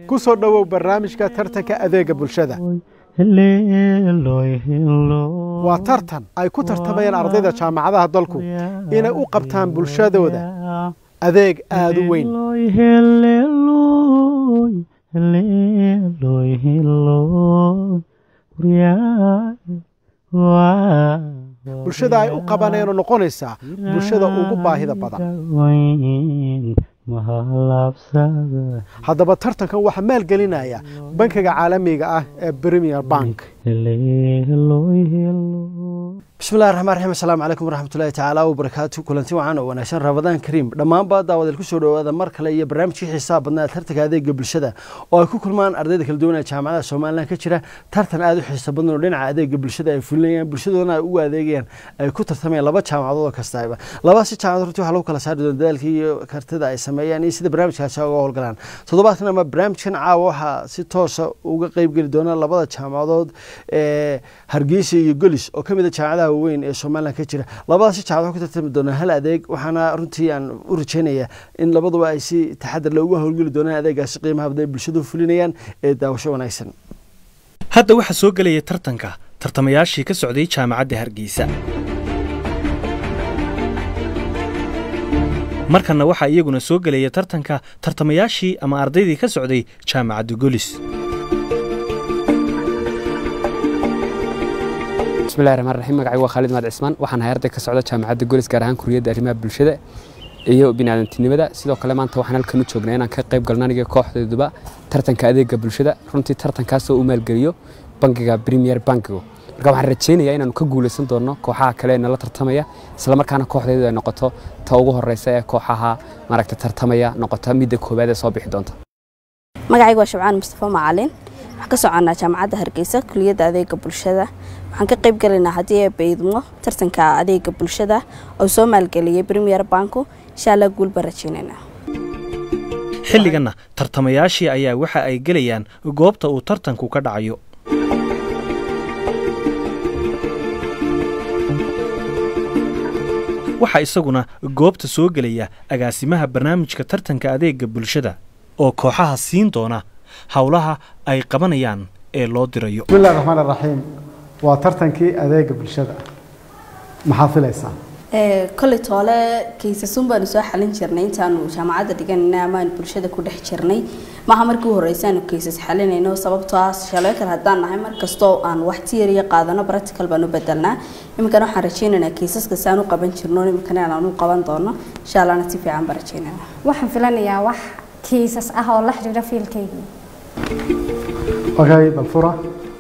ku soo dhowow barnaamijka tartanka adeega bulshada waa tartan ay ku tartamayaan ardayda jaamacadaha dalku inay u qabtaan bulshadooda adeeg aada u weyn bulshada ay u qabaneen oo noqonaysaa bulshada ugu baahida badan haddaba tartankan waxaa maalgelinaya bankiga caalamiga ah ee premier bank bismillahi raxmaan raxiim assalaamu calaykum waraxmatullahi tacaala wabarakaatu kulanti wacan oo wanaagsan ramadaan kariim dhammaanba daawadeel kusoo dhowaada mar kale iyo barnaamijkii xiisaha badnaa tartanka adeega bulshada oo ay ku kulmaan ardayda kala duwan ee jaamacadaha somalilan ka jira tartan aada u xiisa badan oo dhinaca adeega bulshada ay fulinayaan bulshadoodana ay ugu adeegayaan ay ku tartamayaan laba jaamacadood oo kastaba labadaasi jaamacadood runtii waxaa lagu kala saari doona dadaalkii iyo kartida ay sameeyaan iyo sida barnaamijkaasi uga howlgalaan toddobaadkan ama barnaamijkan caawa waxaa si toosa uga qeybgeli doona labada jaamacadood ee hargeysa iyo golis oo ka mid a jaamacadaha weyn ee somalilan ka jira labadaasi jaamacad ku tartami doonaa hal adeeg waxaana runtii aan u rajeynayaa in labaduba ay si taxadar leh uga howlgeli doonaan adeegaasi qiimaha badan ay bulshadu fulinayaan ee daawasho wanaagsan hadda waxaa soo gelaya tartanka tartamayaashii ka socday jaamacadda hargeysa markanna waxaa iyaguna soo gelaya tartanka tartamayaashii ama ardaydii ka socday jaamacadda golis bismillahi raxmaan raxiim magacay waa khaalid maad cismaan waxaan ahay arday ka socda jaamacadda golis gaar ahaan kuriyadda arrimaha bulshada iyo biniaadantinimada sidoo kale maanta waxaan halkan u joognaa inaan ka qayb galno aniga kooxdayduba tartanka adeega bulshada runtii tartankaasoo u maalgeliyo bankiga premier bankigo marka waxaan rajeynayaa inaanu ka guulaysan doonno kooxaha kale ee nala tartamaya islamarkaana kooxdaydu ay noqoto ta ugu horeysa ee kooxaha maaragta tartamaya noqota midda koowaad ee soo bixi doonta magacayga waa shabcaan mustafa macalin waxaan ka soconaa jaamacadda hargeysa kuliyadda adeega bulshada waxaan ka qayb galaynaa haddii ay baydmo tartanka adeega bulshada oo soo maalgeliyay premier banku insha allah guul baan rajeynaynaa xilliganna tartamayaashii ayaa waxa ay gelayaan goobta uu tartanku ka dhacayo waxaa isaguna goobta soo gelaya agaasimaha barnaamijka tartanka adeega bulshada oo kooxaha siin doona howlaha ay qabanayaan ee loo dirayo bismillahi raxmaan raxiim waa tartankii adeega bulshada maxaad filaysaa koley toole kaysasun baanu soo xalin jirnay intaanu jaamacadda dhiganayna amaanu bulshada ku dhex jirnay maaha markii u horeysa aanu kaysas xalinayno sababtoo ah shaleekar haddaan nahay markastoo aan wax tiyariya qaadano practical baan u bedelnaa iminkana waxaan rajeynaynaa kaysaska saan u qaban jirno iminkana aan u qaban doono insha allahna si fiican baan rajeynayna waxaan filanayaa wax kiisas ah oo la xiriira fiilkaygii okay balfura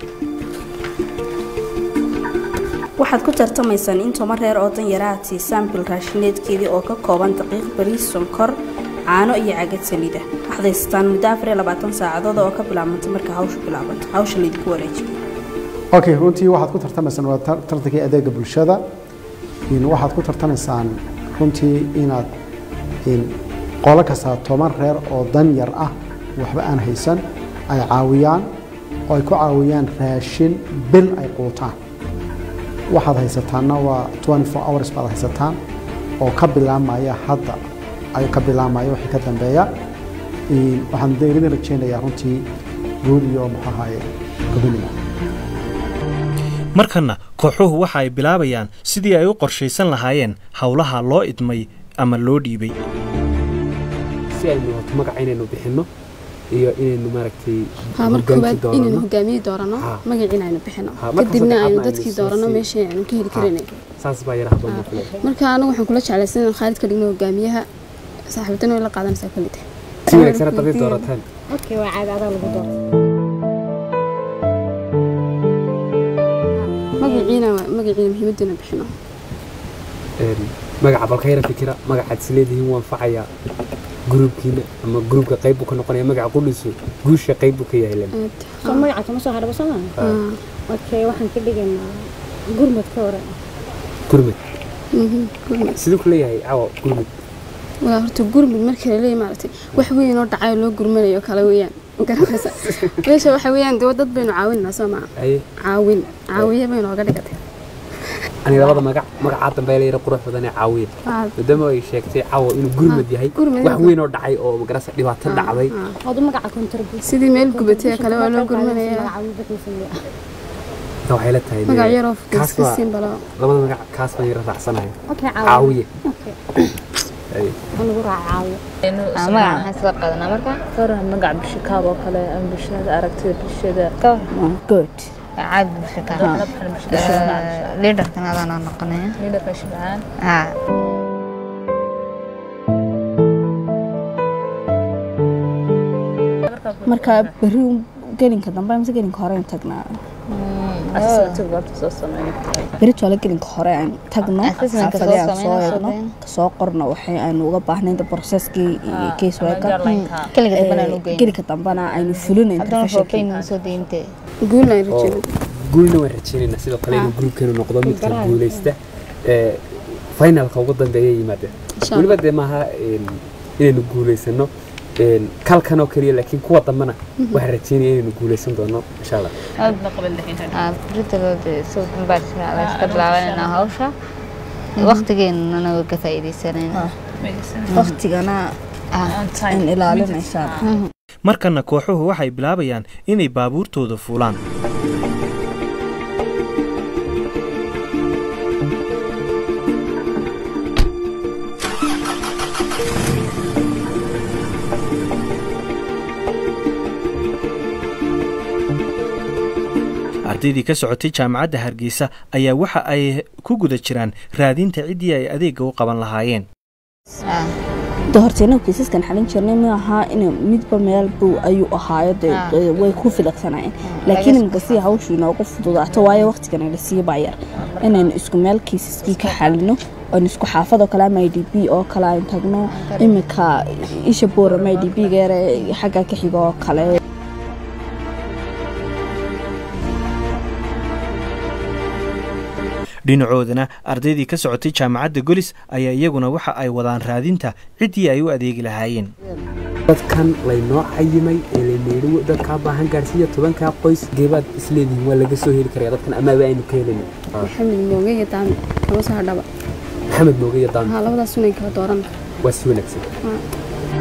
waxaad ku tartamaysaan in toban reer oo dan yara aad siisaan bil raashineedkeedii oo ka kooban daqiiq bariis sonkor caano iyo cagad saliida waxaad haysataan muddo afar iyo labaatan saacadood oo ka bilaabanta marka hawshu bilaabanto hawsha laydinku wareejiyo okay runtii waxaad ku tartamaysaan waa tartankii adeega bulshada waxaad ku tartamaysaan runtii inaad qolo kastaa toban reer oo dan yar ah waxba aan haysan ay caawiyaan oo ay ku caawiyaan raashin bil ay quutaan waxaad haysataanna waa hours baad haysataan oo ka bilaamaya hadda ayuu ka bilaamaya wixii ka dambeeya waxaan idin rajeynayaa runtii guud iyo muxuu ahaye gobonimo markanna kooxuhu waxa ay bilaabayaan sidii ay u qorshaysan lahaayeen howlaha loo idmay ama loo dhiibay si aynu wato magaca inaynu bixinno iyo inaynu maaragtay mar koowaad inaynu hogaamiye doorano magaciina aynu bixino kadibna aynu dadkii doorano meeshii aynu ka heli karanay saas baa yara habboon marka marka anagu waxaan kula jeclaysan inaan khaalid ka dhigno hogaamiyaha saaxiibadana way la qaadanaysaa kulite si wanaagsan haddaad ii doorataan okay waa caadi adaa lagu dooro magaciina magaciina muhiimaduna bixino magaca balka yara fikira magacaad is leedihiin waan facayaa gruubkiina ama gruubka qayb buu ka noqonaya magaca qudhisu guusha qayb buu ka yahay len soo magaca kama soo hadhaba soo maaha okay waxaan ka dhigaynaa gurmad ka hore gurmad siduu ku leeyahay cawa gurmad walaa horta gurmud markii la leeyahay maaragtay wax weyn oo dhacay oo loo gurmanayo kale weeyaan garanaysa meesha waxa weeyaan dee dad baynu caawinaynaa soo maa caawin caawiye baynu oga dhigatay aniga labada magac magacaa dambe la yara qurux badan ee caawiya maadaama ay sheegtay caawa inuu gurmad yahay gurmad wax weyn oo dhacay oo magarasa dhibaato dhacday hadu magaca contribute sidii meel gubatay kale waa loo gurmanaya magaca bixiisa ta waxay la tahay magac yaroo kaas iska baa siin balo labada magac kaas baan yara raacsanahay okay caawiya Ay. anigu raacayo magaca maxaan soo qaadanaa marka faraha magac bulshakaab oo kale ama bulshada aragtida bulshada good caad bulshaka liidarkan adaan noqonaya liidarka shibcaan haa marka berri gelinka dambe mise gelinka hore aan tagnaa asasatiga horta soo sameeyo berri toole gelinka hore aan tagno Assessment-ka xaafadii aan soo soo sameyno, eegno soo kasoo qorno waxay aanu uga baahnayn processkii iyo case worker keliga dambana loo geyn gelinka dambana aynu fulinayn haddana foofeyn soo deyntee guulna ay oo rajeen guulna waan rajaynaynaa sidoo kale inuu gruubkeenu noqdo midka guulaysta ee finalka ugu dambeeya yimaada weliba dee maaha een, inaynu guulaysano een, kalkan oo keliya laakiin kuwa dambena waxaan rajaynaya inaynu guulaysan doono insha allah britaloode soo dambaarsa la iska bilaabanayna hawsha waqtigeenana waa ka faa'iidaysanayna waqtigana aan ilaalinaysaa markana kooxuhu waxay bilaabayaan inay baabuurtooda fuulaan ardaydii ka socotay jaamacadda hargeysa ayaa waxa ay ku guda jiraan raadinta ciddii ay adeegga u qaban lahaayeen de horta inagu kiisaskan xalin jirnay ma aha in midba meel buu ayuu ahaayo de de way ku filaqsanayeen laakiin imika si hawshu inoogu fududaato waayo waqtigan la sii baa yar inaynu isku meel kiisaskii ka xalino oon isku xaafad oo kale ama i d b oo kale aan tagno imika isha boorama i d b geere xagga ka xiga oo kale dhinacoodana ardaydii ka socotay jaamacadda golis ayaa iyaguna waxa ay wadaan raadinta ciddii ay u adeegi lahaayeen dadkan laynoo cayimay ee layneeri dadkaa baahan gaarsiiya tobankaa qoys geebaad isleedihiin waa laga soo heli karaya dadkan amaaba aynu ka helin maxamed mooge iyo daami kama soo hadhaba maxamed mooge iyo daami haa labadaas sunay kala dooran waa si wanaagsan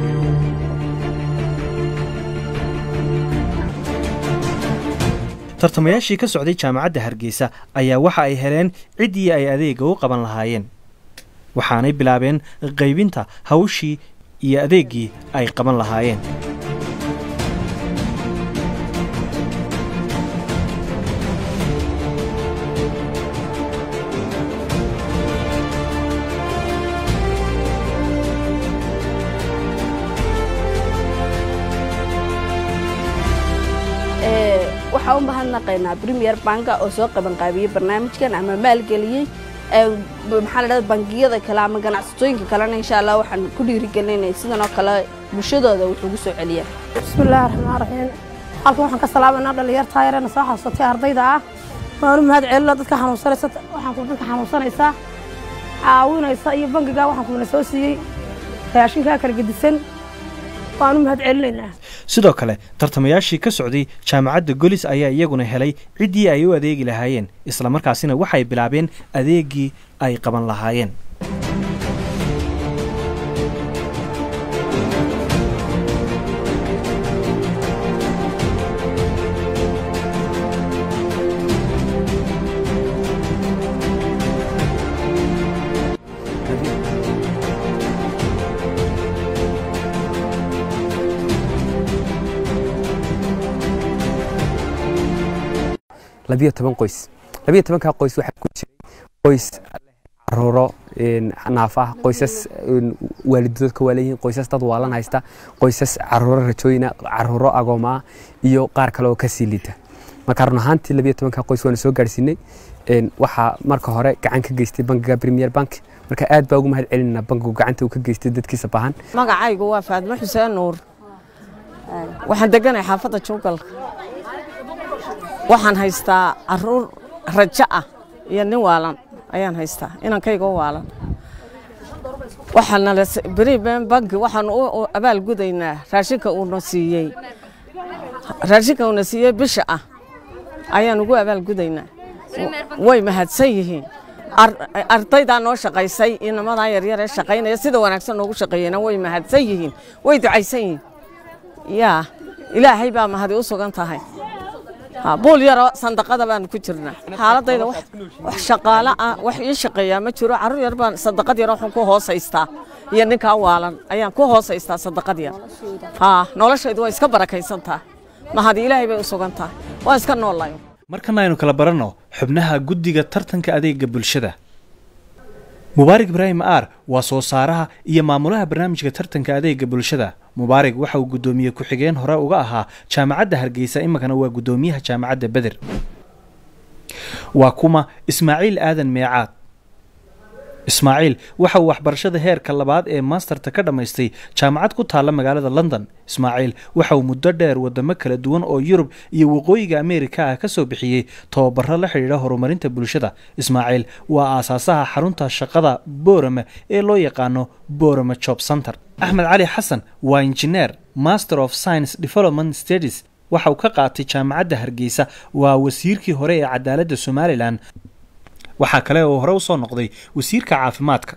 tartamayaashii ka socday jaamacadda hargeysa ayaa waxa ay heleen ciddii ay adeegga u qaban lahaayeen waxaanay bilaabeen qaybinta hawshii iyo adeeggii ay qaban lahaayeen waxaa u mahadnaqaynaa premier banka oo soo qabanqaabiyey barnaamijkan ama maalgeliyey maxaa la dhahda bangiyada kale ama ganacsatooyinka kalena insha allah waxaan ku dhiirigelinay sidan oo kale bulshadooda wax ugu soo celiyaan bismillaahi raxmaan raxiim halkan waxaan ka salaamanaa dhalinyartaa yareena soo xasuusatay ardayda ah waanu mahad celina dadka xanuunsanaysa waxaan ku dadka xanuunsanaysaa caawinaysa iyo bangigaa waxaan kuna soo siiyey raashinkaa kala gedisan waanu mahad celinaynaa sidoo kale tartamayaashii ka socday jaamacadda golis ayaa iyaguna helay ciddii ay u adeegi lahaayeen islamarkaasina waxay bilaabeen adeeggii ay qaban lahaayeen labiyo toban qoys labiyo tobankaa qoys waxaa ku jiray qoys caruuro naaf ah qoysas waalidadoodka waa leeyihiin qoysas dad waalan haysta qoysas caruuro rajooyina caruuro agooma ah iyo qaar kale oo kasii liita marka run ahaantii labiyo tobankaa qoys waana soo gaarsiinay waxaa marka hore gacan ka geystay bankiga premier bank marka aad baa ugu mahad celinayna bankigu gacanta uu ka geystay dadkiisa baahan magacaygu waa faadmo xuseen nuur waxaan deganahay xaafadda juugalka waxaan haystaa caruur rajo ah iyo nin waalan ayaan haystaa inankayga u waalan waxaana beriben banki waxaan u abaal gudaynaa raashinka uuna siiyey raashinka uuna siiyey bisha ah ayaan ugu abaal gudaynaa way mahadsan yihiin ardaydaa noo shaqaysay inamadaa yaryar ee shaqaynaya sida wanaagsan noogu shaqeeyena way mahadsan yihiin way ducaysan yihiin yaa ilaahay baa mahadi u sugan tahay buul yaroo sandaqada baanu ku jirnaa xaaladayda wax shaqaale ah wax ii shaqeeyaa ma jiro carruur yar baan sandaqad yar waxaan ku hoosaystaa iyo ninkaa waalan ayaan ku hoosaystaa sandaqad yar haa noloshaydu waa iska barakaysantaa mahadi ilaahay bay u sugan tahay waan iska noolayo markana aynu kala baranno xubnaha guddiga tartanka adeega bulshada mubaarig ibraahim aar waa soo saaraha iyo maamulaha barnaamijka tartanka adeega bulshada mubaarig waxa uu guddoomiye ku-xigeen hore uga ahaa jaamacadda hargeysa iminkana waa guddoomiyaha jaamacadda beder waa kuma ismaaciil aadan meecaad ismaaciil waxa uu waxbarashada heerka labaad ee maasterta ka dhammaystay jaamacad ku taalla magaalada london ismaaciil waxa uu muddo dheer wadamo kala duwan oo yurub iyo waqooyiga ameerika ah ka soo bixiyey tababaro la xidhiidha horumarinta bulshada ismaaciil waa aasaasaha xarunta shaqada boorama ee loo yaqaano boorama job center axmed cali xasan waa injineer master of science development studies waxa uu ka qaatay jaamacadda hargeysa waa wasiirkii hore ee cadaaladda somalilan waxaa kale oo hore u soo noqday wasiirka caafimaadka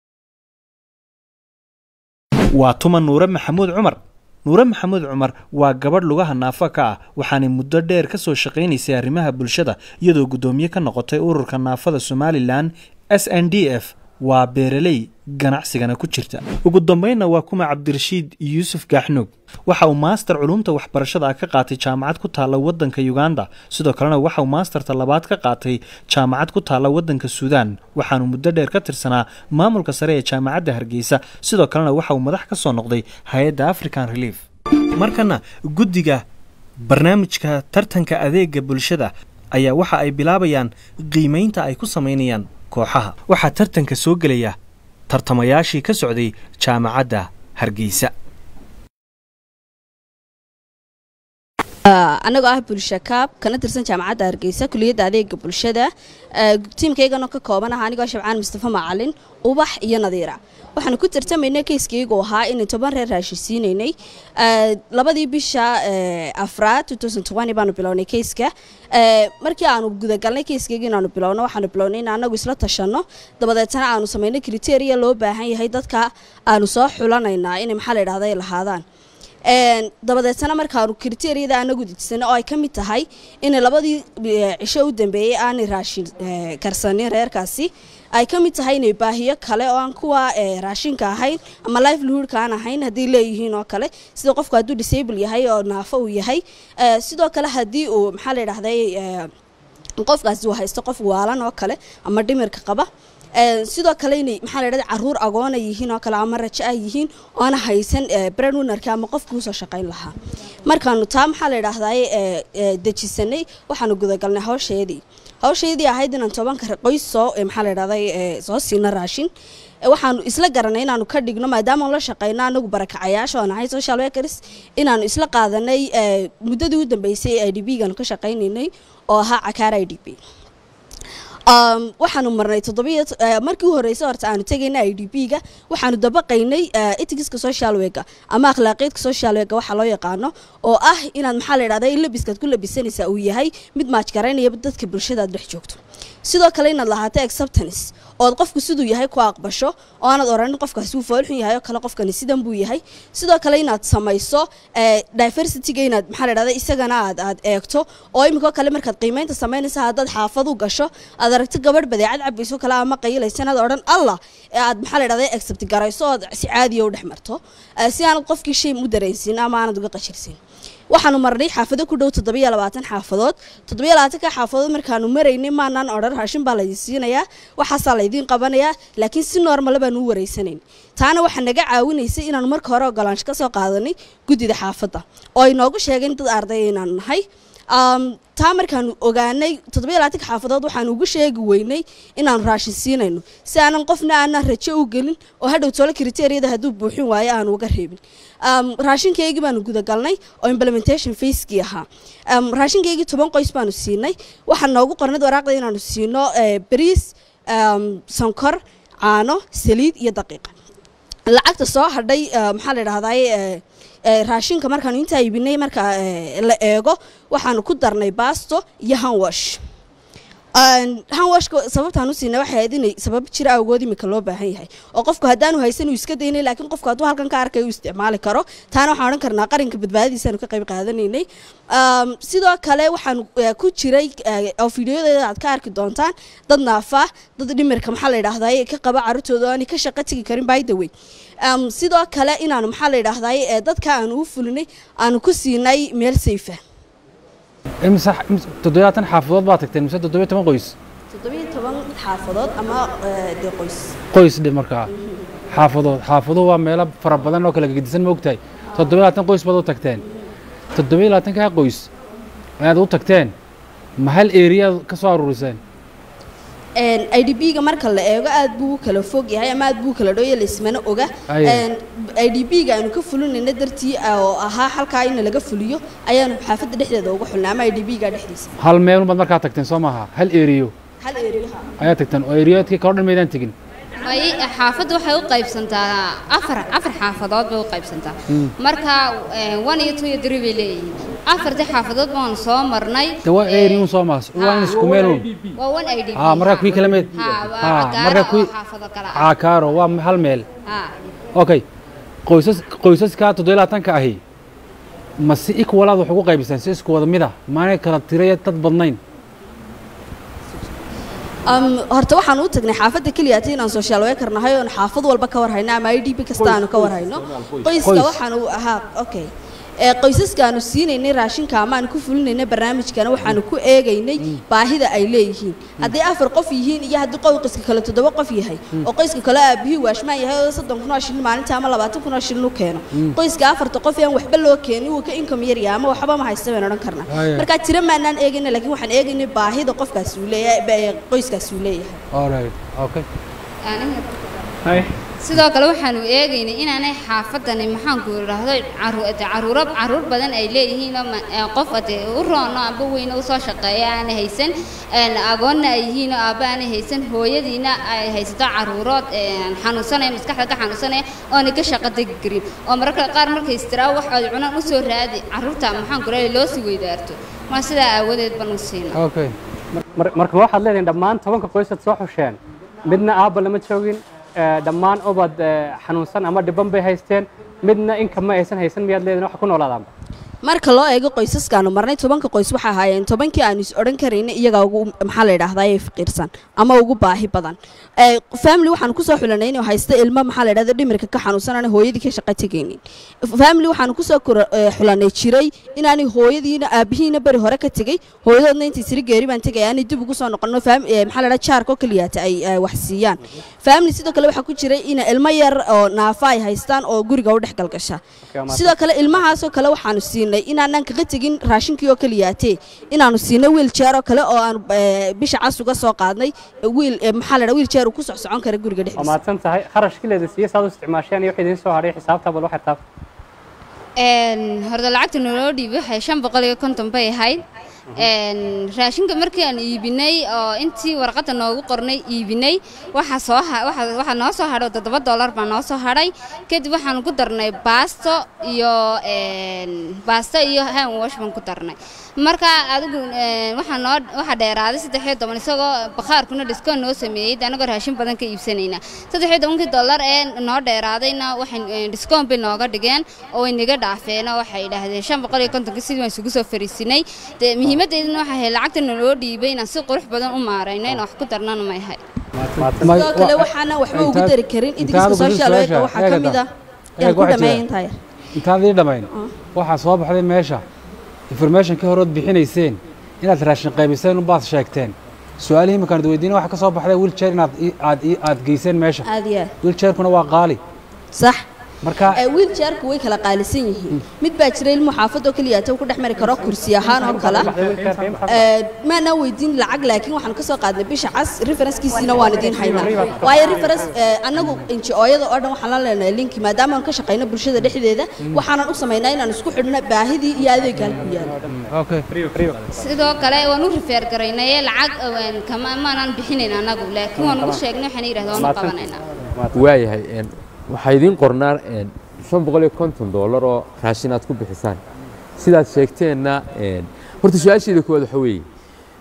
waa tuma nuure maxamuud cumar nuure maxamuud cumar waa gabadh lugaha naafo ka ah waxaanay muddo dheer ka soo shaqaynaysay arrimaha bulshada iyadoo guddoomiye ka noqotay ururka naafada somalilan s n d f waa beeraley ganacsigana ku jirta ugu dambeynna waa kuma cabdirashiid yuusuf gaaxnuug waxa uu maaster culuumta waxbarashada ah ka qaatay jaamacad ku taalla waddanka uganda sidoo kalena waxa uu maasterta labaad ka qaatay jaamacad ku taalla waddanka suudaan waxaanu muddo dheer ka tirsanaa maamulka sare ee jaamacadda hargeysa sidoo kalena waxa uu madax ka soo noqday hay-adda african relief markana guddiga barnaamijka tartanka adeega bulshada ayaa waxa ay bilaabayaan qiimaynta ay ku samaynayaan kooxaha waxaa tartanka soo gelaya tartamayaashii ka socday jaamacadda hargeysa anagoo ah bulsha kaab kana tirsan jaamacadda hargeysa kuliyadda adeega bulshada tiimkaygana ka kooban ah anigoo shabcaan mustafa macalin ubax iyo nadiira waxaanu ku tartamaynay keyskaygu ahaa inay toban reer raashisiinaynay labadii bisha afraad baanu bilownay keyska markii aanu gudagalnay keyskayga inaanu bilowno waxaanu bilownay in anagu isla tashanno dabadeetana aanu samaynay kriteria loo baahan yahay dadka aanu soo xulanaynaa inay maxaa la yidhahda ay lahaadaan dabadeetana markaanu kriteriyada anagu dejisana oo ay ka mid tahay in labadii cisho u dambeeyey aanay raashin karsanin reerkaasi ay ka mid tahay inay baahiyo kale oo aan kuwa raashinka ahayn ama livelihoodka aan ahayn haddii leeyihiin oo kale sida qofku hadduu disable yahay oo naafo uu yahay sidoo kale haddii uu maxaa la yidhahday qofkaasi uu haysto qof waalan oo kale ama dhimirka qaba sidoo kale inay maxaa la yidhahda caruur agoona yihiin oo kale ama rajo ah yihiin oona haysan breadwinnerka ama qofkii usoo shaqayn lahaa markaanu taa maxaa la yidhaahdaye dejisanay waxaanu gudagalnay hawsheedii hawsheedii ahayd inaan tobanka qoys soo maxaa la yidhahday soo siino raashin waxaanu isla garanay inaanu ka dhigno maadaama la shaqeyno anagu barakacayaasha oo nahay social workers inaanu isla qaadanay muddadii u dambeysay i d b gaanu ka shaqaynaynay oo ahaa cakaar i d b waxaanu marnay toddobiyo markii u horreysay horta aanu tegayna i d b ga waxaanu dabaqaynay etigiska social wega ama akhlaaqiyadka social wega waxa loo yaqaano oo ah inaad maxaa la yidhahda in labiskaad ku labisanaysaa uu yahay mid maajgaraynaya dadka bulshadaad dhex joogto sidoo kale inaad lahaato acceptance ood qofku siduu yahay ku aqbasho oo aanad oranin qofkaasi wuu foolxun yahay oo kale qofkani sidan buu yahay sidoo kale inaad samayso diversityga inaad maxaa la yidhahda isagana aad aad eegto oo iminkoo kale markaad qiimeynta samaynaysa haddaad xaafad u gasho aad aragto gabadh badeecad cabayso kale ama qayilaysanaad odhan allah aad maxaa la yidhahda accept garayso ood si caadiya u dhex marto si aanad qofkii shay u dareensin ama aanad uga qashirsin waxaanu marnay xaafado ku dhow toddobiyo labaatan xaafadood toddobiyo labaatanka xaafadood markaanu maraynay maanaan odhan raashin baa laydin siinayaa waxaasaa laydiin qabanayaa laakiin si noormala baanu u wareysanayn taana waxaa naga caawinaysay inaanu marka hore ogolaansho ka soo qaadanay guddida xaafadda oo ay noogu sheegeen dad ardaya inaanu nahay taa markaanu ogaanay toddobiyo labaatanka xaafadood waxaanu ugu sheegi weynay inaanu raashin siinayno si aanan qofna aanan rajo u gelin oo hadhow tolo kriteriyada hadduu buuxin waayo aanu uga reebin raashinkaygii baanu gudagalnay oo implementation facekii ahaa raashinkaygii toban qoys baanu siinay waxaa noogu qornad waraaqda inaanu siino bariis sonkor caano saliid iyo daqiiqa lacagta soo hadhay maxaa la idhahdaye raashinka markaanu intaa iibinay marka la eego waxaanu ku darnay baasto iyo hanwash hanwashka sababtaan u siinay waxay ahayd inay sabab jira awgood imika loo baahan yahay oo qofku haddaanu haysan uu iska daynay laakiin qofku hadduu halkan ka arkay uu isticmaali karo taana waxaan odhan karnaa qaranka badbaadadiisaanu ka qayb qaadanaynay sidoo kale waxaan ku jiray oo fiidiyodeeda aad ka arki doontaan dad naafa dad dhimirka maxaa la yidhaahdaa ka qaba carruurtooda oo aanay ka shaqo tegi karin by the way sidoo kale inaanu maxaa la yidhaahdaa dadka aanu u fulinay aanu ku siinay meel sayfa imse toddobaatan xaafadood baa tagteen mise toddobiyo toban qoys toddobiyo toban xaafadood ama dee qoys qoys dhe markaa xaafadood xaafaduhu waa meelo fara badan oo kala gedisan ma ogtahay toddobiyo labaatan qoys baad u tagteen toddobiyo labaatankaa qoys ayaad u tagteen ma hal eriyaad ka soo aruuriseen i d b-ga marka la eego aad buu u kala fog yahay ama aad buu u kala dhooya laismana oga i d b-ga aanu ka fulinayna dartii oo ahaa halkaa in laga fuliyo ayaanu xaafadda dhexdeeda uga xulnay ama i d b-ga dhexdiisa hal meelun baad markaa tagteen soo maaha hal eriyo hal eriyaha ayaa tagteen oo eriyoodkii kalo dhan maydaan tegin may xaafaddu waxay u qaybsantaa afar afar xaafadood bay u qaybsantaa marka one iyo two iyo three bay leeyihiin afartii xaafadood baanu soo marnay de waa eriyun soo maas waa isku meelun waa one i d b ha markaa kuwii kala meed ha markaa kuwii xaafado kale ah caakaaro waa hal meel ha okay qoysas qoysaska toddobiyo labaatanka ahi ma si equalaad wax ugu qaybisaan si isku wada mid ah maanay kala tiraya dad badnayn horta waxaan u tagnay xaafadda keliya ati inaan social worker nahay oon xaafad walba ka warhayno ama i d b kasta aanu ka warhayno qoyska waxaanu ahaa okay qoysaskaanu siinaynay raashinka amaanu ku fulinaynay barnaamijkana waxaanu ku eegaynay baahida ay leeyihiin hadday afar qof yihiin iyo haddii qoyska kale toddoba qof yahay oo qoyska kale aabihii waashmaan yahay oo soddon kun oo shilin maalinta ama labaatan kun oo shilin u keeno qoyska afarta qof aan waxba loo keenin wuu ka income yar yahay ama waxba ma haysta baynu odhan karnaa markaa tiro maanaan eegayna laakiin waxaan eegaynay baahida qofkaas uu leeyahay qoyskaas uu leeyahay sidoo kale waxaanu eegaynay inaanay xaafadani maxaanku idhaahdo caruuro caruur badan ay leeyihiin oo qof ade u roono amba weyne usoo shaqeeya aanay haysan agoonna ay yihiin oo aabba aanay haysan hooyadiina ay haysato caruurood xanuunsanaya maskaxda ka xanuunsanaya oonay ka shaqo degi karin oo mararka qaar markay istiraa wax ay cunaan usoo raadi caruurta maxaanku idhahdo loo sii weydaarto ma sidaa aawadeed baan u siina okay marka waxaad leedahin dhammaan tobanka qoysaad soo xusheen midna aabba lama joogin dhammaan ubad xanuunsan ama dhiban bay haysteen midna inka ma aysan haysan miyaad leedihin wax ku noolaadaanba marka loo eego qoysaskaanu marnay tobanka qoys waxaa ahaayeen tobankii aanu is odhan karayna iyagaa ugu maxaa la yidhahdaa ee faqiirsan ama ugu baahi badan family waxaanu kusoo xulanay inuu haysta ilmo maxaa la yidhahda dhimirka ka xanuunsanana hooyadii ka shaqo tegaynin family waxaanu kusoo xulanay jiray inaanay hooyadiina aabihiina beri hore ka tegey hooyadoodna intii siri geeri baan tegay aanay dib ugu soo noqono maxaa la yidhahda jaarka oo keliyaata ay wax siiyaan family sidoo kale waxaa ku jiray in ilmo yar oo naafa ay haystaan oo guriga u dhex galgasha sidoo kale ilmahaasoo kale waxaanu siinay inaanan kaga tegin raashinkii oo keliyaatee inaanu siinay wiiljeer oo kale oo aanu bisha cas uga soo qaadnay wiil maxaa la wiiljeer uu ku socsocon kara guriga waa dhexdiisa mahadsan tahay kharashkii leeda siiye saad u isticmaasheen iyo wixii idiin soo hadhay xisaabta bal waxay taab horta lacagta naloo dhiibay waxay shan boqol iyo konton bay ahayd raashinka markii aan iibinay oo intii warqadda noogu qornay iibinay waxa soo waxaa noo soo hadhay toddoba dollar baa noo soo hadhay kadib waxaan ku darnay baasto iyo baasto iyo hand wash baan ku darnay marka adigu waxaa noo waxaa dheeraaday saddex iyo toban isagoo bakhaarkuna discoon noo sameeyey anagoo raashin badan ka iibsanayna saddex iyo tobankii dollar ee noo dheeraadayna waxay discoon bay nooga dhigeen oo way naga dhaafeen oo waxay idhaahdeen shan boqol iyo kontonka sidii waan isugu soo fariisinay dee muhiimadeeduna waxay ahayd lacagta naloo dhiibay inaan si qurux badan u maarayno in wax ku darnana may ahay sidoo kale waxaana waxba ugu dari karin idinkiisa social worker waxaa ka mid ah yaan ku dhameeya intaa yar intaan idin dhamayn waxaa soo baxday meesha information ka horood bixinayseen inaad raashin qaybiseen unbaad sheegteen su-aalihii markaan id weydiina waxaa ka soo baxday wiiljeer inaad aad aad geyseen meesha aad iyo aad wiiljeerkuna waa qaali sax marka wiiljeerku way kala qaalisan yihiin mid baa jira ilmu xaafadoo keliya ta ku dhex mari karo kursi ahaan oo kale maanaa weydiin lacag laakiin waxaan kasoo qaadnay bisha cas referencekiisiina waan idiin haynaa waayo reference annagu inji-ooyada oo dhan waxaan la leenahay linki maadaama aan ka shaqayno bulshada dhexdeeda waxaanan u samaynaa inaan isku xidhno baahidii iyo adeegga halku yaalo sidoo kale waan u rifeer garaynaye lacag kama maanan bixinayn annagu laakiin waan ugu sheegnay waxaan yidhahda waan u qabanaynaa waayahay waxaa idiin qornaa shan boqol iyo konton doolar oo raashin aad ku bixisaan sidaad sheegteenna horta su-aasheeda koowaad waxa weeye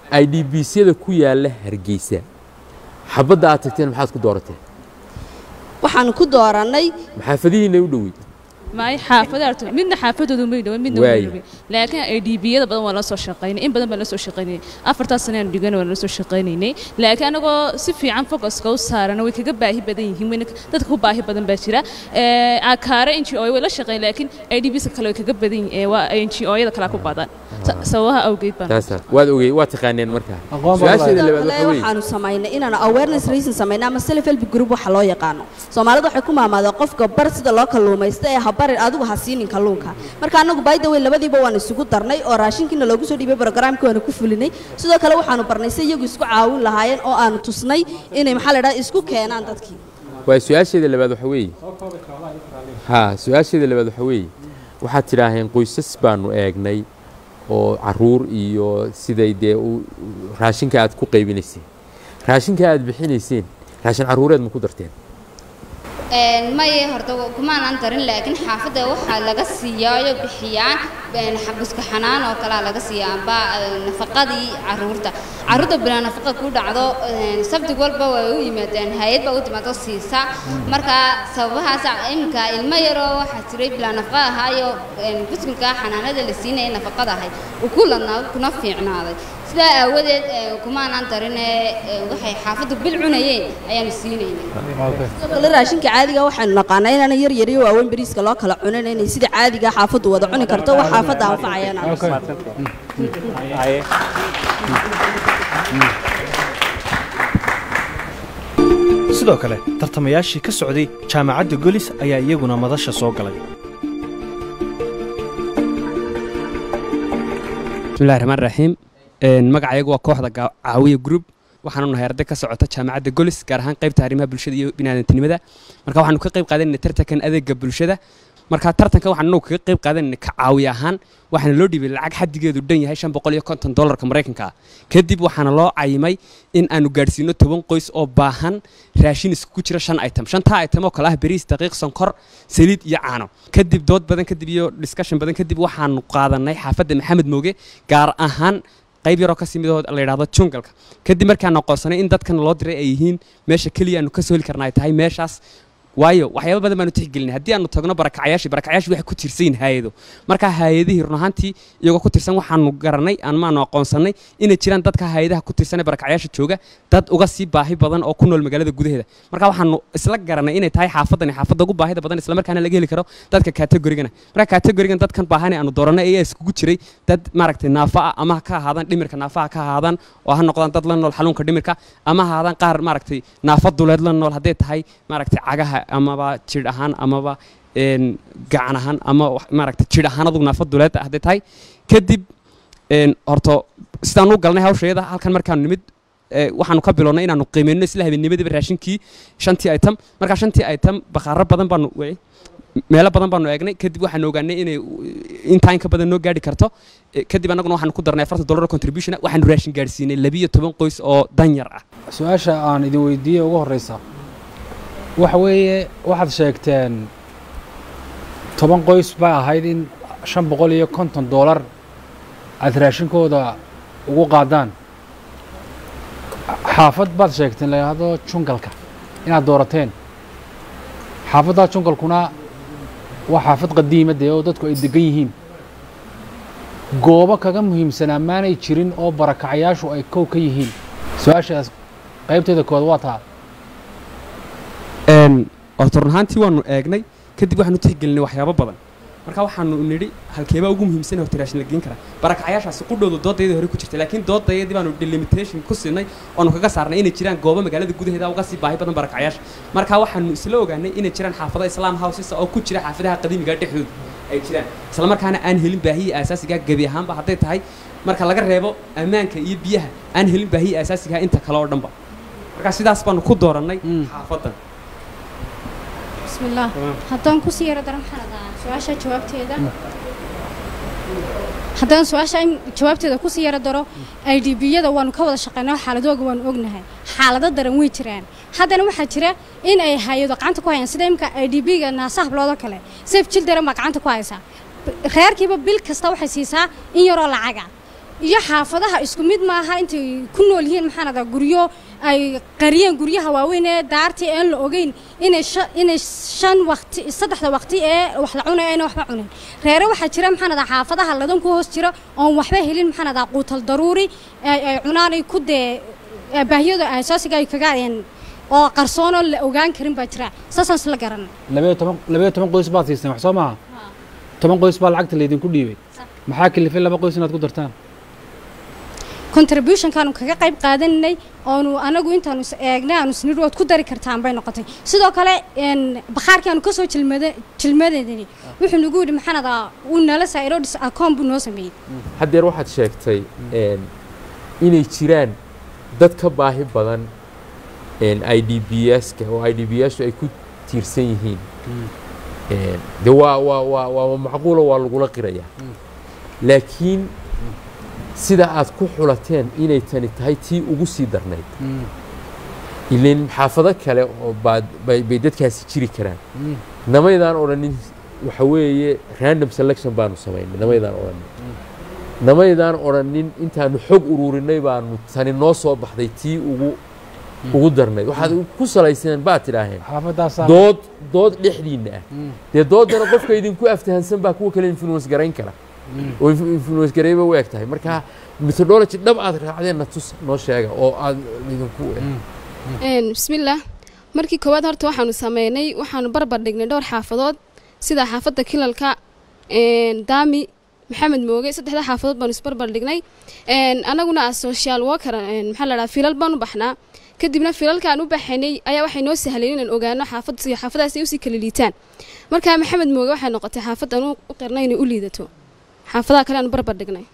i d b syada ku yaalla hargeysa xabadda aad tagteen maxaad ku doorateen waxaanu ku doorannay maxaafadihiina u dhowey maay xaafada arto midna xaafadoodu may dhawan midna Waayo. way laakiin ay dhibiyada badan waa la soo shaqaynay in badan baa la soo shaqaynay afartaas sano aan dhigan waa la soo shaqaynaynay laakiin anagoo si fiican focuska u saarana way kaga baahi badan yihiin wayna dadka ku baahi badan baa jira ee akaare NGO way la shaqayn laakiin IDBs kale way kaga badan yihiin ee waa NGO-yada kale ku badan Sa- sababaha awgeed baan taasa waad ogey waad taqaaneen markaa su-aasheeda labaad waxa Kale weeye waxaanu samaynay inaanu awareness reason samaynay ama self help group waxa loo yaqaano soomaalidu waxay ku maamaadeen qofka bar sida loo kalluumaysto ee ha barin adigu ha siinin kalluunka marka anagu by the way labadiiba waan isugu darnay oo raashinkiina loogu soo dhiibay programkii waanu ku fulinay sidoo kale waxaanu barnay si iyagu isku caawin lahaayeen oo aanu tusnay inay maxaa la idhaha isku keenaan dadkii waa su-aasheeda labaad waxa weeye ha su-aasheeda labaad waxa weeye waxaad tidhaaheen qoysas baanu eegnay oo caruur iyo siday dee u raashinka aad ku qaybinayseen raashinka aad bixinayseen raashin caruureed ma ku darteen Een, maye horta kumaanaan darin laakiin xaafadda waxaa laga siiyaayo bixiyaan een, xabuska xanaan oo kalea laga siiyaa amba een, nafaqadii caruurta caruurta bilaa nafaqa ku dhacdo een, sabti walba way u yimaadeen hay-ad baa u timaado siisa marka sababahaas iminka ilmo yaroo waxaa jiray bilaa nafaqa ahaayo een, buskunka xanaanada la siinaya nafaqada ahayd uu ku ladnaa kuna fiicnaaday sidaa aawadeed een, kumaanaan darine een, waxay xaafaddu bil cunayeen ayaanu siinaynay sidoo kale raashinka caadiga waxaynu naqaanaa inaana yar yar iyo waaweyn bariiska loo kala cunin inay sida caadiga xaafaddu wada cuni karto wax xaafadda anfacayana sidoo kale tartamayaashii ka socday jaamacadda golis ayaa iyaguna madasha soo galay bismillahi raxmaan raxiim Een, magacayagu waa kooxda Ga- caawiya group waxaanu nahay arday ka socota jaamacadda golis gaar ahaan qaybta arrimaha bulshada iyo biniaadantinimada marka waxaanu ka qayb qaadanayna tartankan adeega bulshada marka tartanka waxaanu anagu kaga qayb qaadanayna ka caawiya ahaan waxaana loo dhiibay lacag xaddigeedu dhan yahay shan boqol iyo konton dollarka maraykanka ah kadib waxaana loo cayimay in aanu gaadhsiino toban qoys oo baahan raashin isku jira shan item shantaa item oo kale ah bariis daqiiq sonkor saliid iyo caano kadib dood badan kadib iyo discussion badan kadib waxaanu qaadanay xaafadda maxamed mooge gaar ahaan qayb yaroo kasii midoo la yidhaahdo jungalka kadib markaan aqoonsanay in dadkan loo diray ay yihiin meesha keliya aanu ka soo heli karna ay tahay meeshaas waayo waxyaaba badan baanu tixgelinay haddii aanu tagno barakacyaashii barakacyaashii waxay ku tirsan yihiin hay-ado marka hay-adihii run ahaantii iyagoo ku tirsan waxaanu garanay amaanu aqoonsanay inay jiraan dadka hay-adaha ku tirsan ee barakacyaasha jooga dad uga sii baahi badan oo ku nool magaalada gudaheeda marka waxaanu isla garanay inay tahay xaafadani xaafadda ugu baahida badan isla markaana laga heli karo dadka kategorigana marka kategorigan dadkan baahane aanu dooranay ayaa iskugu jiray dad maaragtay naafa ah ama ha ka ahaadaan dhimirka naafaha ka ahaadaan oo ha noqdaan dad la nool xanuunka dhimirka ama ha ahaadaan qaar maaragtay naafa duleed la nool hadday tahay maaragtay cagaha amaba jidh ahaan amaba een, gacan ahaan ama wax- maaragtay jidh ahaan adugu naafa duleed hadday tahay kadib een, horto sidaan u galnay hawshayada halkan markaanu nimid ee, waxaanu ka bilownay inaanu qiimeyno isla habeennimadiiba raashinkii shantii item markaa shantii item bakhaaro badan baanu wey, meelo badan baanu eegnay kadib waxaanu ogaanay inay intaa in ka badan noo gaadhi karto Eh, kadib annaguna waxaanu ku darnay afartan dollar oo contribution waxaanu raashin gaadhsiinay labiyo toban qoys oo danyar ah su-aasha aan idin weydiiyey ugu horeysa waxa weeye waxaad sheegteen toban qoys baa ahayd in shan boqol iyo konton doolar aad raashinkooda ugu qaadaan xaafad baad sheegteen la yidhaahdo jungalka inaad doorateen xaafaddaa jungalkuna waa xaafad qadiima dee oo dadku ay degan yihiin goobo kaga muhiimsanaa maanay jirin oo barakacyaashu ay kow ka yihiin su-aashaas qaybteeda kood waa taa een horta run ahaantii waanu eegnay kadib waxaanu tixgelinay waxyaabo badan marka waxaanu nidhi halkeebaa ugu muhiimsan horta raashin la geen karaa barakacyaashaasi qudhooda doodayadii hore ku jirtay laakiin doodayadii baanu delimitation ku siinay oonu kaga saarnay inay jiraan goobo magaalada gudaheeda uga sii baahi badan barakacyaasha marka waxaanu isla ogaanay inay jiraan xaafado islaam houses oo ku jira xaafadaha qadiimiga dhexdooda ay jiraan isla markaana aan helin baahiya aasaasiga gebi ahaanba hadday tahay marka laga reebo ammaanka iyo biyaha aan helin baahiya aasaasiga inta kale oo dhanba marka sidaas baanu ku doorannay xaafadan بسم الله haddaan kusii yaro daran xanadaa su-aasha jawaabteeda haddaan su-aasha in jawaabteeda kusii yaro daro i d b-yada waanu ka wada shaqeynaa xaaladooga waanu ognahay xaalado daran way jiraan haddana waxaa jira in ay hay-ado gacanta ku hayaan sida imka i d b-ga naasaha habloodoo kale seef jil daran baa gacanta ku haysaa reerkiiba bil kasta waxay siisaa in yaroo lacaga iyo xaafadaha isku mid maaha intay ku nool yihiin maxaan adaa guryo ay qariyeen guryaha waaweyn ee daartii aan la ogeyn inay sha- inay shan waqti saddexda waqti ee wax la cunay ayna waxba cunin reere waxaa jira maxaan adaa xaafadaha ladan ku hoos jira oon waxba helin maxaan adaa quutal daruuri ay ay cunaan ay ku dee ee baahiyada asaasiga ay kaga een oo qarsoon oo la ogaan karin baa jira saasaan isla garanay labayo toban labayo toban qoys baad siisteen wax soo maaha toban qoys baa lacagta laydinku dhiibay maxaa kalifay laba qoys inaad ku dartaan contributionkaanu kaga qayb qaadanay oonu anagu intaanu is eegnay aanu isnidhi waad ku dari kartaan bay noqotay sidoo kale een bakhaarkii aanu kasoo jilmada jilmadeedani wuxuu nagu yidhi maxaan adaa uu nala saa'iro dhis akoon buu noo sameeyey haddeer waxaad sheegtay een, inay jiraan dad ka baahi badan i d b ska oo i d b su ay ku tiirsan yihiin Een, de waa waa waa waa macquulo waa lagula qirayaa laakiin sida aad ku xulateen inay tani tahay tii ugu sii darnayd ileen xaafado kale oo baad bay bay dadkaasi jiri karaan namaydaan odhanin waxa weeye random selection baanu samaynay namaydaan odhanin namaydaan odhanin intaanu xog ururinay baanu tani noo soo baxday tii ugu ugu darnayd waxaad ku salayseen baad tidhaaheen xaafadaasaa dood dood dhexdiinna ah dee doodana qofka idinku aftahansan baa kuwa kale influence garayn kara oo inf- influence garayba u eg tahay marka methodology dhab aad raacdeenna tus noo sheega oo aad idinku Een, bismillaah markii koowaad horta waxaanu sameynay waxaanu barbar dhignay dhowr xaafadood sida xaafadda kilalka een, daami maxamed mooge saddexda xaafadood baanu isbarbar dhignay Een, anaguna as social worker een, maxaa la dhahaa filal baanu baxnaa kadibna filalkaan u baxaynay ayaa waxay noo sahleen inaan ogaano xaafad si xaafadaas ay usii kala liitaan marka maxamed mooge waxay noqotay xaafaddan u u qirnay inay u liidato xaafadaha kale aanu barbar dhignay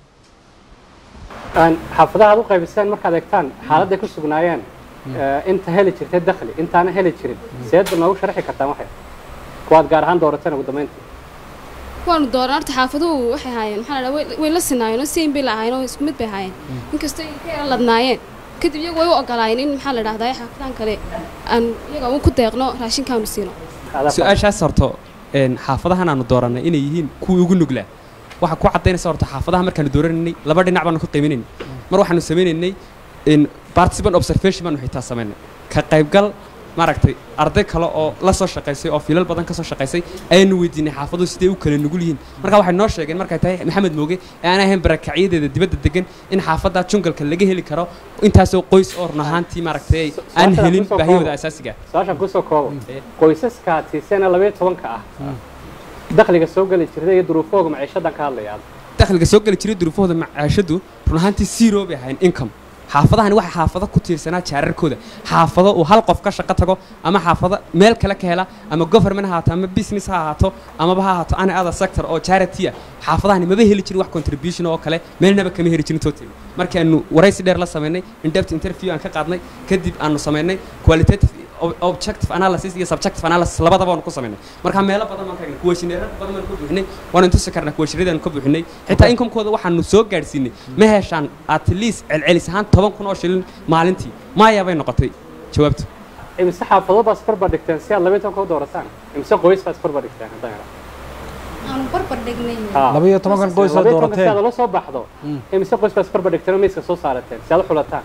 aan xaafadaha aad u qaybiseen markaad eegtaan xaaladday ku sugnaayeen eh, inta heli jirtay dakhli intaana heli jirin seed noogu sharxi kartaan waxay kuwaad gaar ahaan doorateen ugu dambeyntii waanu dooran horta xaafaduhu waxay ahaayeen maxaa la dhahaa way- way la sinaayeen oo same bay lahaayeen oo isku mid bay ahaayeen inkastoo ay ka yara ladnaayeen kadib iyagu way u ogolaayeen in maxaa la dhahdaa xaafadan kale aan iyaga u ku deeqno raashinkaanu siino su-aashaas horto een, xaafadahan aanu doorannay inay yihiin kuwii ugu nuglaa waxaa ku caddaynaysa horta xaafadaha markaanu dooranaynay laba dhinac baanu ka qiiminaynay mar waxaanu samaynaynay in participant observation baanu xitaa samaynay ka qaybgal maaragtay arday kale oo la soo shaqaysay oo filal badan ka soo shaqaysay ayaanu weydiinay xaafaduhu siday u kala nugul yihiin marka waxay noo sheegeen markay tahay maxamed mooge ee aan ahayn barakacyadeeda dibadda degan in xaafadda jungalka laga heli karo intaasoo qoys oo run ahaantii maaragtay aan Su-aashaan helin kusoo baahiyahooda koobo. asaasiga su-aashaan kusoo koobo qoysaska aad siiseen ee labayo tobanka ah dakhliga soo geli jirtay iyo duruufahooga maciishadan ka hadlaya dakhliga soo geli jiray duruufahooda macaashadu run ahaantii zero bay ahayn income xaafadahani waxay xaafado ku tiirsanaa jaararkooda xaafado uu hal qof ka shaqo tago ama xaafado meel kale ka hela ama government ha ahaato ama business ha ahaato amaba ha ahaato any other sector oo charity ah xaafadahani maba heli jirin wax contribution oo kale meelnaba kama heli jirin total markaanu waraysi dheer la samaynay in-depth interview aan ka qaadnay kadib aanu samaynay qualitative ob- objective analysis iyo subjective analysis labadaba waanu ku samaynay marka meelo badan baan ka egnay kuwashineero badan baan ku buuxinay waanu intusi karnaa kuwashineedaan ka buuxinay xitaa inkomkooda waxaanu soo gaadhsiinay ma heshaan at least celcelis ahaan toban kun oo shilin maalintii maya bay noqotay jawaabtu imise xaafadood baa isbarbar dhigteen si aad labayo tobanka u doorataan imise qoys baa isbarbar dhigteen haddaan idhaahdo aanu barbar dhignay Labayo tobankan qoys oo Labayo tobanka doorateen. si aad ula soo baxdo imise qoys baa isbarbar dhigteen oo miiska soo saarateen si aad u xulataan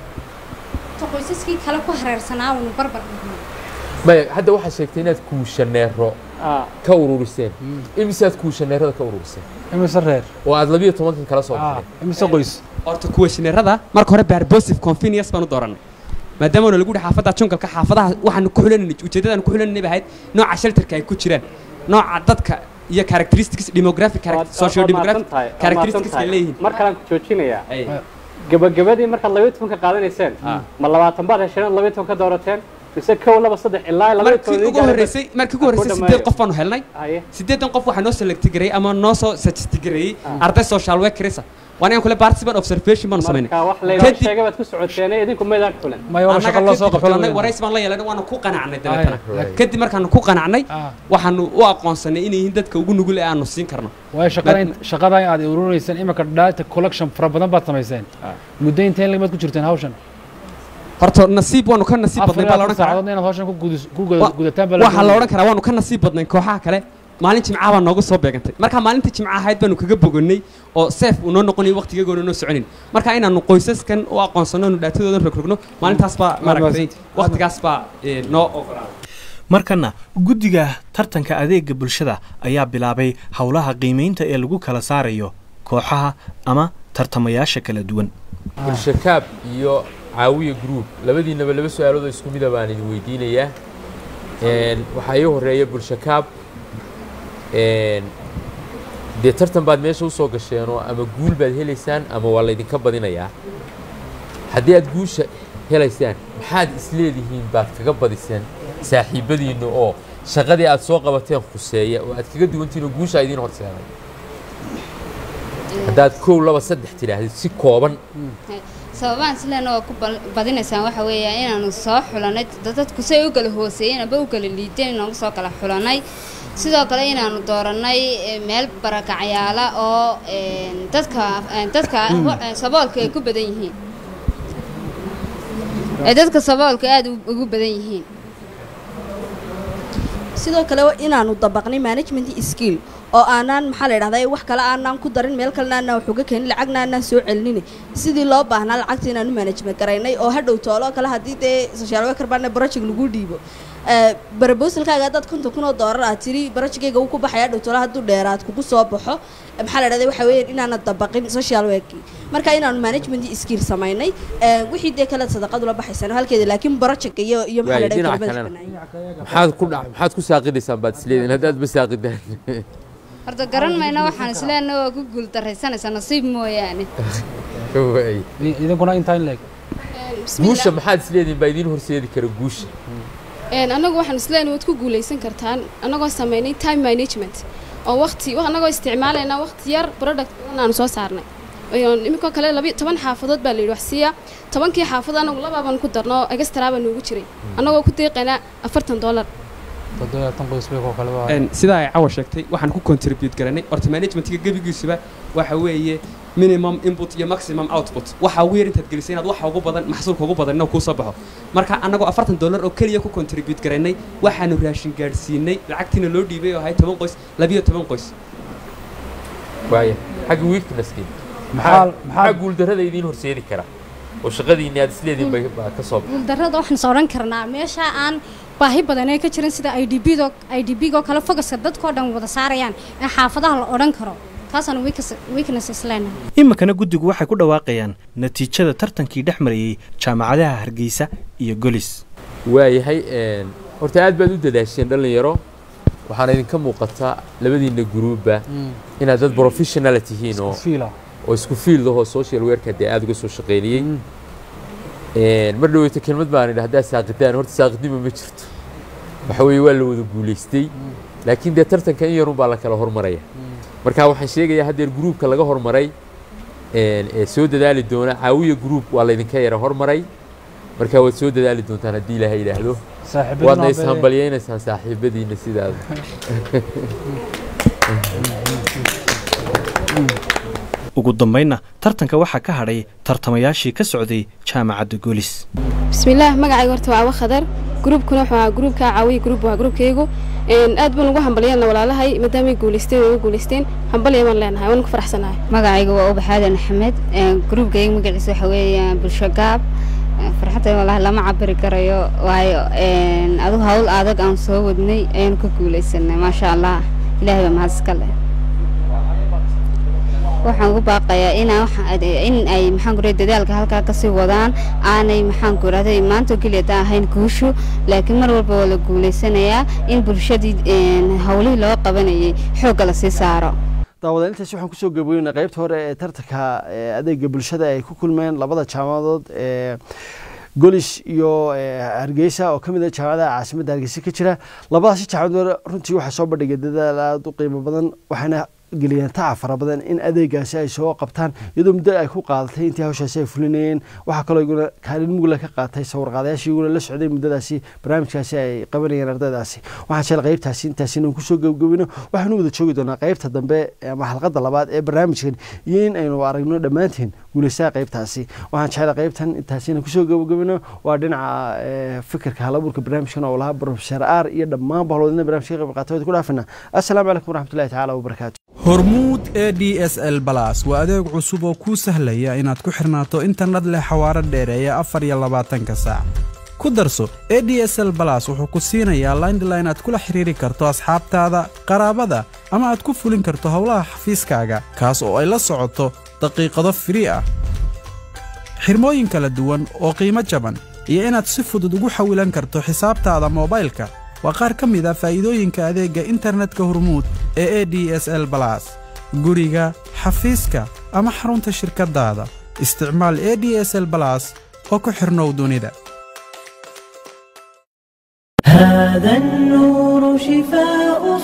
Ta qoysaskii kale ku hareersanaa waanu barbar dhignay maya hadda waxaad sheegtay inaad kuushaneero ka ururiseen imisaad kuushaneerada ka ururiseen imise reer oo aad labiyo tobankan kala soo baxday imise qoys horta kuwashineerada marka hore barbosive convenience baanu dooranay maadaama na lagu yihi xaafadda jungalka xaafadaha waxaanu ku xulananay ujeeddadaanu ku xulananay bay ahayd nooca shelterka ay ku jiraan nooca dadka iyo characteristics demographic charac- socio demographic characteristics ay leeyihiin mar kalaan ku joojinayaa gabagabadii markaad labayo tobanka qaadanayseen ma labaatan baad hesheen ood labayo toban ka doorateen mise kow laba saddex ilaa labayo markii ugu horreysay markii ugu horreysay sideed qof baanu helnay sideedan qof waxaa noo select gareeyey ama noo soo suggest gareeyey arday social workerisa waan inaan kule participant observation baanu samaynay marka wax laydin sheegay baad ku socoteen idinku maydaan xulan warays baan la yeelanay waanu ku qanacnay dabeetana kadib markaanu ku qanacnay waxaanu u aqoonsanay inay yihiin dadka ugu nugul ee aanu siin karno waayo shaqada in- shaqada aad ururinaysaan imika data collection fara badan baad samayseen muddo intee lagmaad ku jirteen hawshan horta nasiib waanu ka nasiib badnay baa la odhan karaa saacadood inaad hawshan ku gudis- ku guda- gudataan baa la waxaa la doonaya. odhan karaa waanu ka nasiib badnay kooxaha kale maalin jimcaha baa noogu soo beegantay marka maalintii jimca ahayd baanu kaga bogonay oo seef uu noo noqonayo waqtigagoona noo soconin marka inaanu qoysaskan u aqoonsano nu dhaatadoodan rogrogno maalintaas baa maaragtay waqtigaas baa eh, noo ogolaaday markana guddiga tartanka adeega bulshada ayaa bilaabay howlaha qiimaynta ee lagu kala saarayo kooxaha ama tartamayaasha kala duwan bulshakaab iyo caawiya group labadiinaba laba su-aalood oo isku mida baan idin weydiinayaa Een, waxaa ii horeeya bulshakaab een, dee tartan baad meesha usoo gasheenoo ama guul baad helaysaan ama waa laydinka badinayaa haddii aad guusha helaysaan maxaad isleedihiin baad kaga badiseen saaxiibadiinna oo shaqadii aad soo qabateen khuseeya oo aad kaga duwantihiin oo guusha idiin horseeday haddaad kow laba saddex tidhaahdid si kooban sababaan sileena waa ku bal- badinaysaan waxa weeya inaanu soo xulanay dad- dadku say u kala hooseeyeen aba u kala liiteen inaanu soo kala xulanay sidoo kale inaanu dooranay eh, meel barakacyaala oo een, dadka een, dadka ho- een, saboolka ay ku badan yihiin ee dadka saboolka aada u- ugu badan yihiin sidoo kale waa inaanu dabaqnay management skill oo aanaan maxaa la idhahdaa wax kale aanaan ku darin meel kalena aanaan wax uga keenin lacagna aanaan soo celinina sidii loo baahnaa lacagta inaanu management garaynay oo hadhow toolo kale haddii dee social worker baana project lagu dhiibo barabosalkaaga haddaad konton kun oo doolar aad tiri projectgayga uu ku baxaya hadhow toolo hadduu dheeraad kugu soo baxo maxaa la idhahdaa waxa weeyaan inaana dabaqin social worki marka inaanu management skill samaynay Eh, wixii dee kale sadaqadu la baxaysaan halkeeda laakiin projectka iyo iyo maxaa la waayo idhahdaa dhinaca kelmadaas kalena maxaad ku dha- maxaad ku saaqidaysaan baad isleedihin haddaad ma saaqidaan horta garan mayna waxaan isleena waa ku guuldaraysanaysaa nasiib mooyaane Waay. idinkuna intaa in leeg guusha maxaad isleedihin baa idiin horseedi kara guusha Een, anagu waxaan isleena waad ku guuleysan kartaan anagoo sameynay time management oo waqti wa- anagoo isticmaalayna waqti yar product badan aanu soo saarnay Een, iminkoo kale labi toban xaafadood baa la yidhi wax siiya tobankii xaafad anagu labaaban ku darno oo extra baa noogu jiray anagoo ku deeqaynaa afartan dollar toddobaatan qoys bay koo kale waa Een, sidaa ay cawa sheegtay waxaan ku contribute garanay horta managementga gebigiisuba waxa weeye minimum input iyo maximum output waxa ugu yar intaad gelisay inaad waxa ugu badan maxsuulka ugu badan inuu kuu soo baxo marka annagoo afartan dollar oo keliya ku contribute garanay waxaanu raashin gaadhsiinay lacagtiina loo dhiibay oo ahay toban qoys labiyo toban qoys waaya xagga weaknesskii Maxaa- maxaa maxaa guuldarrada idiin horseedi kara oo shaqadiinni aad isleedihin bay baa ka soo baxay guuldarrada waxaan is odhan karnaa meesha aan baahi badan ay ka jirin sida i d b do i d b oo kale fogaska dadkoo dhan wada saarayaan ee xaafadaha la odhan karo taasaan weakness- weaknesses leenahay iminkana guddigu waxay ku dhawaaqayaan natiijada tartankii dhex marayey jaamacadaha hargeysa iyo golis waayahay een, horta aad baad u dadaasheen dhallinyaro waxaana idinka muuqataa labadiinna guruubba inaad dad professionala tihiin oo fiila oo isku field ahoo social worka dee aad uga soo shaqeynayey Een, mar dhaweyta kelmad baan idhi haddaad saaqidaan horta saaqidnimo ma jirto waxa weeye waa la wada guulaystay laakiin dee tartanka in yarun baa la kala hormaraya marka waxaan sheegayaa haddeer gruubka laga hormaray een, ee soo dadaali doona caawiya gruub waa laydinka yara hormaray marka waad soo dadaali doontaan haddii ilaahay yidhaahdo Saaxiibadina waadna waa ishambalyaynaysaan saaxiibadiina sidaada ugu dambaynna tartanka waxaa ka hadhay tartamayaashii ka socday jaamacadda golis bismillaah magacayga horta waa awa khadar gruubkuna wuxuu ahaa gruubka caawiya gruub waa gruubkaygu Een, aad baan ugu hambalyeelna walaalahay maadaamay guuleysteen way ugu guuleysteen hambalya baan leenahay waan ku faraxsanahay magacayga waa ubaxaadan axmed gruubkayga magaciisa waxa weeye bulsho gaab farxadda walahi lama cabiri karayo waayo een, adigu hawl adag aan soo wadnay ayaanu ka guuleysanay maasha allah ilaahay baa mahad iska leh waxaan ugu baaqayaa inaa waxa- in ay maxaan ku rahay dadaalka halkaa kasii wadaan aanay maxaan ku rahday maanta oo keliya taa ahayn guushu laakiin mar walba waa la guuleysanayaa in bulshadii een, hawlihii loo qabanayay xoogga lasii saaro daawada intaas waxaan kusoo gaboynaa qaybta hore ee tartanka ee adeega bulshada ay ku kulmeen labada jaamacadood ee golis iyo ee, hargeysa oo ka mid ah jaamacadaha caasimadda hargeysa ka jira labadaasi jaamacadood runtii waxaa soo bandhigay dadaal aada u qiimo badan waxaana geliyeen tacab fara badan in adeegaasi ay soo qabtaan iyadoo muddo ay ku qaadatay intii hawshaasi ay fulinayeen waxaa kaloo iguna kaalin mugla ka qaatay sawirqaadayaashii iguna la socday muddadaasi barnaamijkaasi ay qabanayeen ardaydaasi waxaan jecel qaybtaasi intaasi inaan kusoo gabagabino waxaanu wada joogi doonaa qaybta dambe ama xalqada labaad ee barnaamijkan iyo in aynu aragno dhammaanteen guulaysaha qaybtaasi waxaan jecel qaybtan intaasi inaan kusoo gabagabino waa dhinaca fikirka halabuurka barnaamijkan oo lahaa professor r iyo dhammaan bahloodina barnamijka qayb qaatay ku dhaafina assalaamu calaykum waraxmatullahi tacaala wabarakaatu hormuud e d s l balas waa adeeg cusub oo kuu sahlaya inaad ku xirnaato internet leh xawaaro dheereeya afar iyo labaatanka saac ku darso e d s l balas wuxuu ku siinayaa laindline aad kula xiriiri karto asxaabtaada qaraabada ama aad ku fulin karto howlaha xafiiskaaga kaas oo ay la socoto daqiiqado firii ah xirmooyin kala duwan oo qiimo jaban iyo inaad si fudud ugu xawilan karto xisaabtaada moobaylka waa qaar ka mid a faa'iidooyinka adeegga internetka hormuud ee e d s l balas guriga xafiiska ama xarunta shirkaddaada isticmaal e d s l balas oo ku xidhnow dunida هذا النور شفاء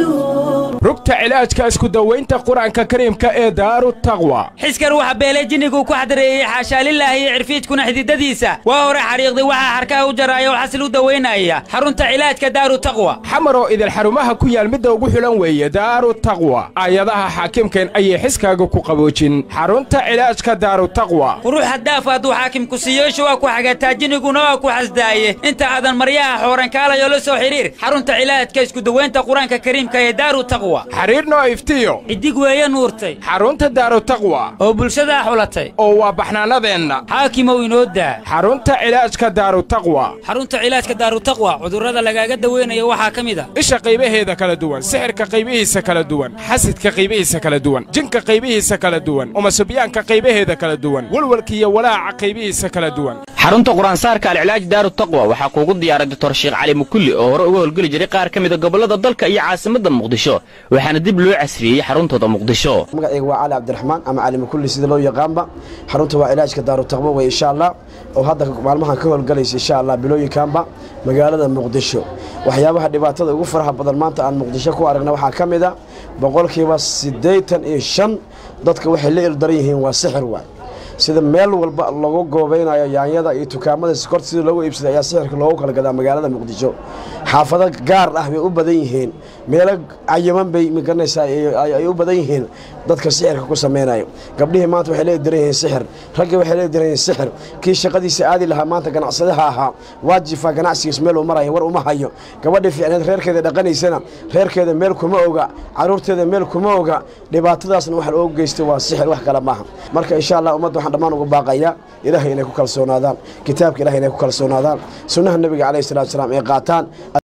صدور rugta cilaajka isku dawaynta qur-aanka kariimka ee daaru taqwa xiskan waxa beelay jinnigu ku xadareeyey xaashaa lilaahi iyo cirfiidkuna xididadiisa waa hore xariiqday waxaa xarkaha u jaraya oo xasil u dawaynaya xarunta cilaajka daaru taqwa xamaroo idil xarumaha ku yaal midda ugu xulan weeye daaru taqwa aayadaha xaakimkeen ayay xiskaaga ku qaboojin xarunta cilaajka daaru taqwa qurux haddaaf hadduu xaakimku siiyoosha waa ku xagataa jinniguna waa ku xasdaaye inta aadan maryaha xoorankaalayo la soo xidhiir xarunta cilaajka isku dawaynta qur-aanka kariimka ee daaru taqwa xidhiir noo iftiyo xidig weeye nuurtay xarunta daaru taqwa oo bulshadaa xulatay oo waa baxnaanadeenna xaakimow inoo daa xarunta cilaajka daaru taqwa xarunta cilaajka daaru taqwa cudurrada lagaaga daweynayo waxaa ka mid a isha qaybaheeda kala duwan sixirka qaybihiisa kala duwan xasidka qaybihiisa kala duwan jinka qaybihiisa kala duwan umasubyaanka qaybaheeda kala duwan walwalka iyo walaaca qaybihiisa kala duwan xarunta qur-aansaarka alcilaaj daaru taqwa waxaa kuugu diyaaray doctor sheekh cali mukulli oo hore uga howlgeli jiray qaar ka mida gobollada dalka iyo caasimadda muqdisho waxaana dib loo casriyeeyey xaruntooda muqdisho magacayga waa cali cabdiraxmaan ama cali mukulli sida loo yaqaanba xarunta waa cilaajka daaru taqwa wey insha allah oo hadda maalmahan ka howlgalaysa insha allah bilooyinkaanba magaalada muqdisho waxyaabaha dhibaatada ugu faraha badan maanta aan muqdisho ku aragna waxaa ka mid a boqolkiiba siddeetan iyo shan dadka waxay la ildaran yihiin waa sixir waay sida meel walba lagu goobaynayo yaanyada iyo dukaamada sikorta sida loogu iibsaday ayaa sixirka loogu kala gadaa magaalada muqdisho xaafado gaar ah bay u badan yihiin meelo cayaman bay magaranaysaa ay u badan yihiin dadka sixirka ku samaynayo gabdhihii maanta waxay leediran yihiin sixir raggii waxay leediran yihiin sixir kii shaqadiisa aadi lahaa maanta ganacsadaha ahaa waajifa ganacsigiis meel uu maraya war uma hayo gabadhii fiicneed reerkeeda dhaqanaysana reerkeeda meel kuma oga caruurteeda meel kuma oga dhibaatadaasna waxa loogu geystay waa sixir wax kale maaha marka insha allah ummadda waxaan dhammaan ugu baaqayaa ilaahay inay ku kalsoonaadaan kitaabka ilahay inay ku kalsoonaadaan sunnaha nebiga calayhi salatu wasalaam ay qaataan